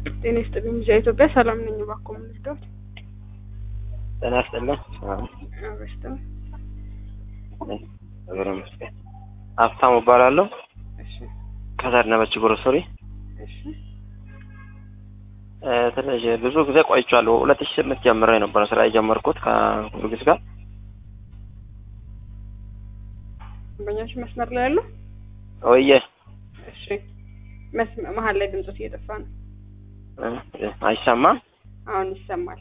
ጤና ይስጥልኝ ልጅ ኢትዮጵያ ሰላም ነኝ። እባክዎ ምን ልርዳዎት? ጤና ይስጥልኝ። አበሽተው እግዚአብሔር ይመስገን። ሀብታሙ እባላለሁ እሺ ከዘነበች ግሮሰሪ እሺ እ ትንሽ ብዙ ጊዜ ቆይቻለሁ። ሁለት ሺህ ስምንት ጀምሬ ነበረ ስራ የጀመርኩት ከጊዮርጊስ ጋር ደንበኛችን መስመር ላይ ያሉ ወየ እሺ መስመ- መሀል ላይ ድምፆት እየጠፋ ነው። እ አይሰማም አሁን ይሰማል።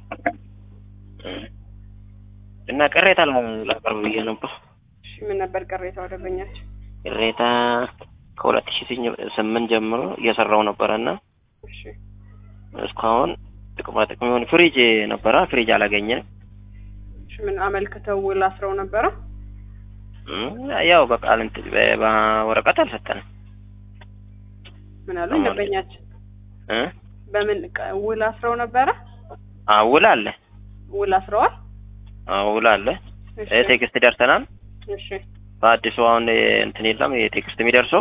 እና ቅሬታ ላቀርብ ብዬ ነበር። እሺ ምን ነበር ቅሬታው ደንበኛችን? ቅሬታ ከሁለት ሺህ ስምንት ጀምሮ እየሰራው ነበረ እና እሺ እስካሁን ጥቅማ ጥቅም የሆነ ፍሪጅ ነበረ ፍሪጅ አላገኘንም። እሺ ምን አመልክተው ውል አስረው ነበረ? እም፣ ያው በቃል እንትን በ- በወረቀት አልሰጠንም ምን አሉ አማን- ደንበኛችን? እ በምን ቃ- ውል አስረው ነበረ? አዎ ውል አለ ውል አስረዋል? አዎ ውል አለ እሺ እ ቴክስት ደርሰናል እሺ በአዲሱ አሁን እንትን የለም የቴክስት የሚደርሰው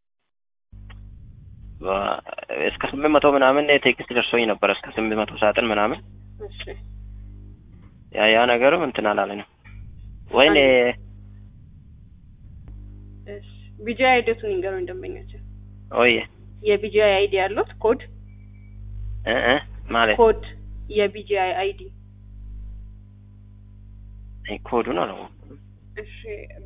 በ- እስከ ስምንት መቶ ምናምን ቴክስት ደርሶኝ ነበር እስከ ስምንት መቶ ሳጥን ምናምን እሺ ያ ያ ነገርም እንትን አላለንም ወይኔ እሺ ቢጂአይ አይዲቱን ይንገሩኝ ደንበኛችን። ወይዬ የቢጂአይ አይዲ ያሉት ኮድ እ እ ማለት ኮድ የቢጂአይ አይዲ አይ ኮዱን አላወኩም እሺ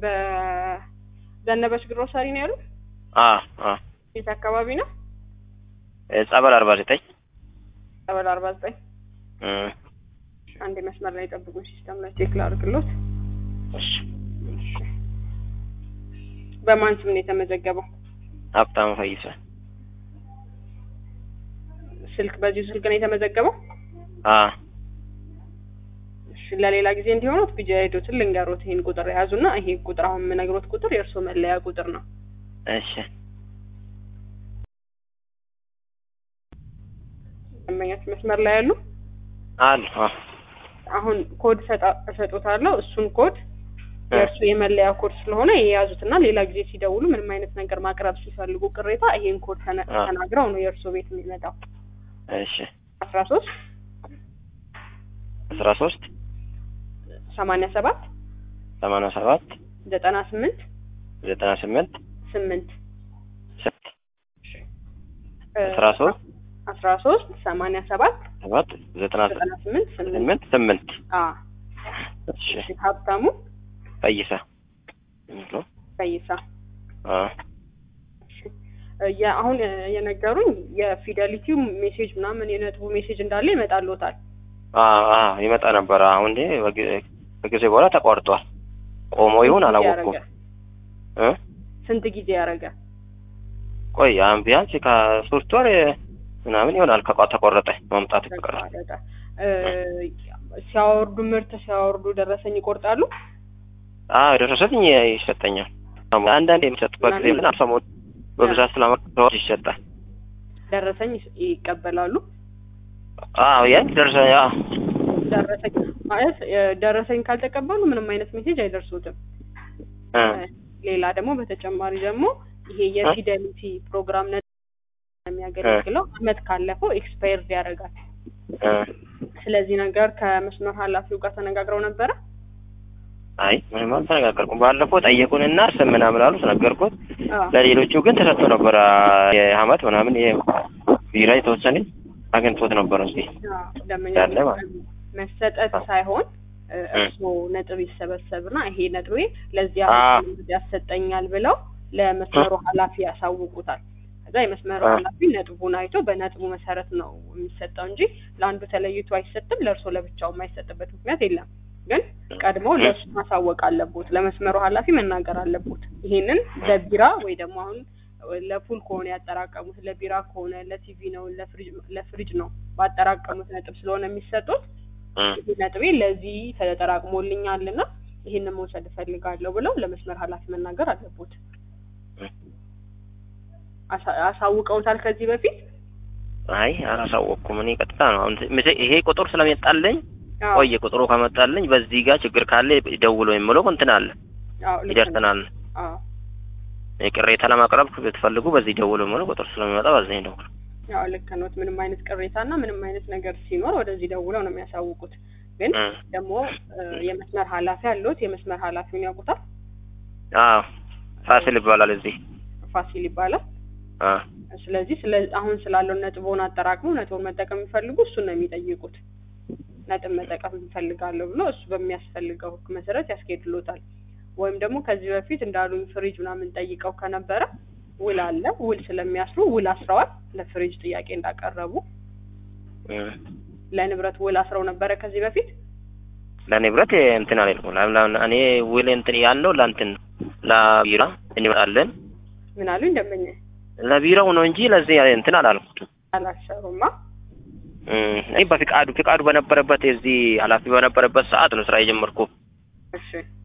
በዘነበች ግሮሰሪ ነው ያሉት? አ አ የት አካባቢ ነው? እ ጸበል አርባ ዘጠኝ ቀበሌ አርባ ዘጠኝ እ አንድ መስመር ላይ ጠብቁኝ፣ ሲስተም ላይ ቼክ ላድርግሎት። እሺ እሺ በማን ስም ነው የተመዘገበው? ሀብታሙ ፈይሰ ስልክ በዚሁ ስልክ ነው የተመዘገበው? አ እሺ ለሌላ ጊዜ እንዲሆኑት ቢጂ አይዶትን ልንገሮት። ይሄን ቁጥር የያዙና ይሄ ቁጥር አሁን የምነግሮት ቁጥር የእርስዎ መለያ ቁጥር ነው። እሺ ደንበኛች መስመር ላይ ያሉ አሉ አ አሁን ኮድ ሰጣ- እሰጦታለሁ። እሱን ኮድ የእርሱ የመለያ ኮድ ስለሆነ የያዙትና ሌላ ጊዜ ሲደውሉ ምንም አይነት ነገር ማቅረብ ሲፈልጉ ቅሬታ ይሄን ኮድ ተነ- አ። ተናግረው ነው የእርሱ ቤት የሚመጣው። እሺ አስራ ሶስት አስራ ሶስት ሰማንያ ሰባት ሰማንያ ሰባት ዘጠና ስምንት ዘጠና ስምንት ስምንት ስምንት አስራ ሶስት አስራ ሶስት ሰማንያ ሰባት ሰባት ዘጠና ዘጠና ስምንት ስምንት ስምንት ስምንት አ እሺ እሺ ሀብታሙ ፈይሰ ነው ፈይሳ አ እሺ የ- አሁን የነገሩኝ የፊደሊቲው ሜሴጅ ምናምን የነጥቡ ሜሴጅ እንዳለ ይመጣልዎታል። አ አ ይመጣ ነበረ። አሁን እንዴ በጊዜ- ከጊዜ በኋላ ተቋርጧል። ቆሞ ይሁን ስንት ጊዜ አላወቅኩም ያረገ? እ ስንት ጊዜ ያደረገ? ቆይ አሁን ቢያንስ ከሶስት ወር ምናምን ይሆናል ከቋ ተቆረጠ መምጣት ከቀረ ተቋረጠ። እ ሲያወርዱ ምርት ሲያወርዱ ደረሰኝ ይቆርጣሉ? አ ደረሰኝ ይሰጠኛል። አንዳንድ የሚሰጡበት ጊዜ ግን አልሰሞን በብዛት ስለማከታወቅ ይሰጣል። ደረሰኝ ይስ- ይቀበላሉ? አዎ ያን ደረሰ ያ ደረሰኝ ማለት እ ደረሰኝ ካልተቀበሉ ምንም አይነት ሜሴጅ አይደርሱትም። እ ሌላ ደግሞ በተጨማሪ ደግሞ ይሄ የፊደሊቲ ፕሮግራም ነ የሚያገለግለው አመት ካለፈው ኤክስፓየርድ ያደርጋል። እ ስለዚህ ነገር ከመስመር ኃላፊው ጋር ተነጋግረው ነበረ። አይ ምንም አልተነጋገርኩም። ባለፈው ጠየቁንና ስም ምናምን አሉት ነገርኩት። አዎ ለሌሎቹ ግን ተሰጥቶ ነበረ የአመት ምናምን ይሄ ቢራ የተወሰነ አግኝቶት ነበረ እዚህ አዎ፣ ደንበኛ ያለ ማለት መሰጠት ሳይሆን እ እርስዎ ነጥብ ይሰበሰብና ይሄ ነጥቤ ለዚህ አ። አመት ያሰጠኛል ብለው ለመስመሩ ኃላፊ ያሳውቁታል። ከዛ የመስመሩ አ። ኃላፊ ነጥቡን አይቶ በነጥቡ መሰረት ነው የሚሰጠው እንጂ ለአንዱ ተለይቶ አይሰጥም። ለእርስዎ ለብቻው የማይሰጥበት ምክንያት የለም። ግን ቀድሞ ለእሱ ማሳወቅ አለቦት፣ ለመስመሩ ኃላፊ መናገር አለቦት። ይሄንን ለቢራ ወይ ደግሞ አሁን ለፉል ከሆነ ያጠራቀሙት ለቢራ ከሆነ ለቲቪ ነው ለፍሪጅ ለፍሪጅ ነው ባጠራቀሙት ነጥብ ስለሆነ የሚሰጡት እ ይህ ነጥቤ ለዚህ ተጠራቅሞልኛል እና ይህንን መውሰድ እፈልጋለሁ ብለው ለመስመር ኃላፊ መናገር አለቦት። አሳ- አሳውቀውታል ከዚህ በፊት? አይ አላሳወቅኩም። እኔ ቀጥታ ነው አሁን ምሴ- ይሄ ቁጥር ስለመጣልኝ አዎ፣ ቆየ ቁጥሩ ከመጣልኝ በዚህ ጋር ችግር ካለ ደውሎ የምለው እንትን አለ አዎ፣ ልክ ነው። ይደርሰናል። አዎ፣ ቅሬታ ለማቅረብ ብትፈልጉ በዚህ ደውሎ የምለው ቁጥር ስለሚመጣ በዚህ ደውሎ ያው ልክ ኖት። ምንም አይነት ቅሬታና ምንም አይነት ነገር ሲኖር ወደዚህ ደውለው ነው የሚያሳውቁት። ግን እ ደግሞ እ የመስመር ኃላፊ አለዎት? የመስመር ኃላፊውን ያውቁታል? አዎ ፋሲል ይባላል እዚህ ፋሲል ይባላል። አ ስለዚህ ስለ አሁን ስላለው ነጥቦን አጠራቅመው ነጥቦን መጠቀም የሚፈልጉ እሱን ነው የሚጠይቁት። ነጥብ መጠቀም እንፈልጋለሁ ብሎ እሱ በሚያስፈልገው ህግ መሰረት ያስኬድሎታል። ወይም ደግሞ ከዚህ በፊት እንዳሉኝ ፍሪጅ ምናምን ጠይቀው ከነበረ ውል አለ። ውል ስለሚያስሩ ውል አስረዋል። ለፍሪጅ ጥያቄ እንዳቀረቡ እ ለንብረት ውል አስረው ነበረ ከዚህ በፊት ለንብረት እንትን አልልኩም። ለምን እኔ ውል እንትን ያለው ለእንትን ነው ለቢራ እንመጣለን ምን አሉኝ ደንበኛ ለቢራው ነው እንጂ ለዚህ እንትን አላልኩትም። አላሰሩማ። እ እኔ በፍቃዱ ፍቃዱ በነበረበት የዚህ ኃላፊ በነበረበት ሰዓት ነው ስራ የጀመርኩ። እሺ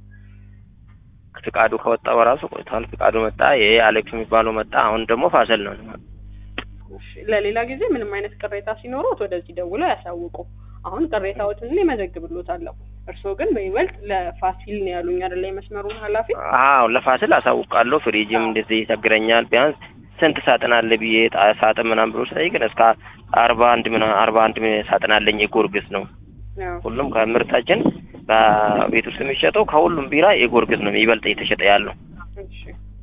ፍቃዱ ከወጣ በራሱ ቆይቷል። ፍቃዱ መጣ፣ ይሄ አሌክስ የሚባለው መጣ። አሁን ደግሞ ፋሰል ነው። እሺ ለሌላ ጊዜ ምንም አይነት ቅሬታ ሲኖሩት ወደዚህ ደውለው ያሳውቁ። አሁን ቅሬታዎትን እኔ እመዘግብሎታለሁ። እርስዎ ግን በይበልጥ ለፋሲል ነው ያሉኝ አይደለ? የመስመሩን ኃላፊ አዎ ለፋሲል አሳውቃለሁ። ፍሪጅም እንደዚህ ይቸግረኛል። ቢያንስ ስንት ሳጥን አለ ብዬ ጣ- ሳጥን ምናምን ብሎ ሲጠይቅን እስከ አርባ አንድ ምና አርባ አንድ ሳጥን አለኝ። የጎርግስ ነው ያው ሁሉም ከምርታችን በቤት ውስጥ የሚሸጠው ከሁሉም ቢራ የጎርግስ ነው ይበልጥ እየተሸጠ ያለው እሺ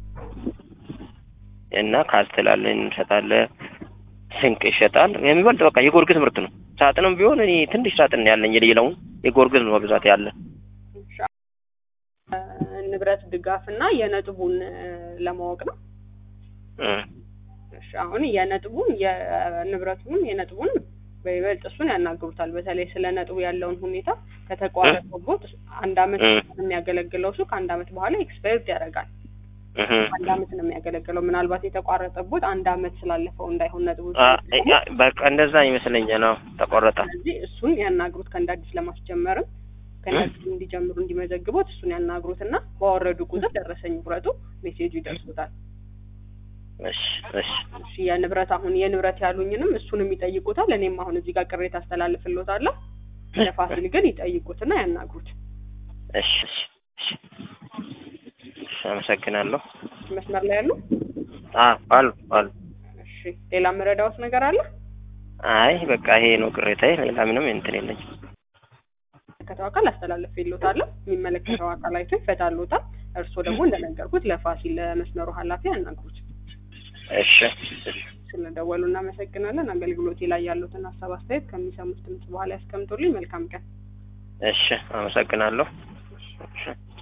እና ካስትል አለን እንሸጣለን። ስንቅ ይሸጣል። የሚበልጥ በቃ የጎርግስ ምርት ነው። ሳጥንም ቢሆን እኔ ትንሽ ሳጥን ያለኝ የሌላውን የጎርግስ ነው በብዛት ያለ እሺ እ ንብረት ድጋፍ እና የነጥቡን እ ለማወቅ ነው። እ እሺ አሁን የነጥቡን የንብረቱን የነጥቡን በይበልጥ እሱን ያናግሩታል። በተለይ ስለ ነጥቡ ያለውን ሁኔታ ከተቋረጠቦት አንድ አመት እ የሚያገለግለው እሱ ከአንድ አመት በኋላ ኤክስፓየርድ ያደርጋል። እህ አንድ አመት ነው የሚያገለግለው። ምናልባት የተቋረጠቦት አንድ አመት ስላለፈው እንዳይሆን ነጥቡ አ አ በቃ እንደዛ ይመስለኛል። ነው ተቆረጠ። ስለዚህ እሱን ያናግሩት ከእንደ አዲስ ለማስጀመርም ከእንደ አዲስ እንዲጀምሩ እንዲመዘግቡት እሱን ያናግሩት እና ባወረዱ ቁጥር ደረሰኝ ውረጡ ሜሴጁ ይደርሱታል። እሺ እሺ እሺ የንብረት አሁን የንብረት ያሉኝንም እሱንም ይጠይቁታል። እኔም አሁን እዚህ ጋር ቅሬታ አስተላልፍሎታለሁ። ለፋሲል ግን ይጠይቁትና ያናግሩት። እሺ እሺ እሺ እሺ፣ አመሰግናለሁ። መስመር ላይ ያሉ አ አሉ አሉ። እሺ ሌላ መረዳዎት ነገር አለ? አይ በቃ ይሄ ነው ቅሬታዬ። ሌላ ምንም እንትን የለኝም። የሚመለከተው አካል አስተላልፍሎታለሁ። የሚመለከተው አካል አይቶ ይፈታሎታል። እርስዎ ደግሞ እንደነገርኩት ለፋሲል ለመስመሩ ኃላፊ ያናግሩት። እሺ እሺ ስለደወሉ እናመሰግናለን። አገልግሎቴ ላይ ያሉትን ሀሳብ አስተያየት ከሚሰሙት ድምጽ በኋላ ያስቀምጡልኝ። መልካም ቀን። እሺ፣ አመሰግናለሁ። እሺ